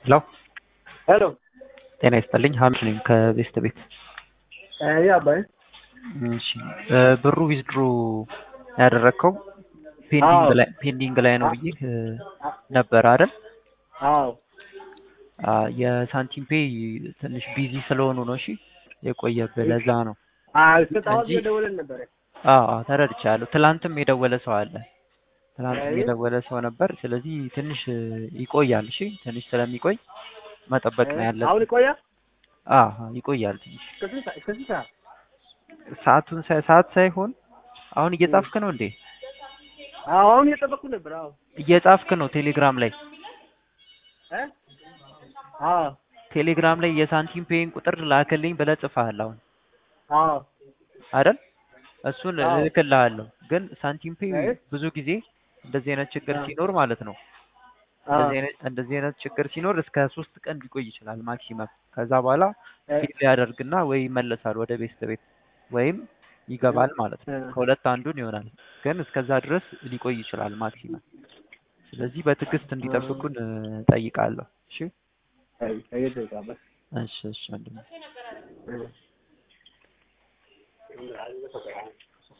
ሄሎ ሄሎ ጤና ይስጥልኝ ሀሚድ ነኝ ከቤስት ቤት ያ አባይ እሺ እ ብሩ ዊዝድሮ ያደረግከው ፔንዲንግ ላይ ፔንዲንግ ላይ ነው ብዬ ነበር አይደል? አዎ አ የሳንቲም ፔይ ትንሽ ቢዚ ስለሆኑ ነው። እሺ የቆየብህ ለዛ ነው። አይ ስጣው እንጂ- ደውለን ነበር አዎ አዎ፣ ተረድቻለሁ። ትላንትም የደወለ ሰው አለ። ትላንትም አይ። የደወለ ሰው ነበር። ስለዚህ ትንሽ እ ይቆያል። እሺ ትንሽ ስለሚቆይ መጠበቅ ነው ያለብን። አሁን ይቆያል አዎ አዎ፣ ይቆያል ትንሽ እስከ ስንት ሰዓት- እስከ ስንት ሰዓት ሰዓቱን ሳይ- ሰዓት ሳይሆን አሁን እየጻፍክ ነው እንዴ? አዎ አሁን እየጠበቅኩ ነበር አዎ እየጻፍክ ነው ቴሌግራም ላይ እ አዎ ቴሌግራም ላይ የሳንቲም ፔይን ቁጥር ላክልኝ ብለህ ጽፈሃል አሁን አዎ አይደል? እሱን አዎ። እልክልሃለሁ። ግን ሳንቲም ፔይ አይ። ብዙ ጊዜ እንደዚህ አይነት ችግር አዎ። ሲኖር ማለት ነው አዎ እንደዚህ አይነት እንደዚህ አይነት ችግር ሲኖር እስከ ሶስት ቀን ሊቆይ ይችላል ማክሲመም። ከዛ በኋላ እ ፊል ያደርግና ወይ ይመለሳል ወደ ቤስት ቤት ወይም ይገባል ማለት ነው። እ ከሁለት አንዱን ይሆናል። ግን እስከዛ ድረስ ሊቆይ ይችላል ማክሲመም። ስለዚህ በትዕግስት እንዲጠብቁን እ፣ ጠይቃለሁ። እሺ አይ አይ ደጋ እሺ እሺ ወንድሜ። እ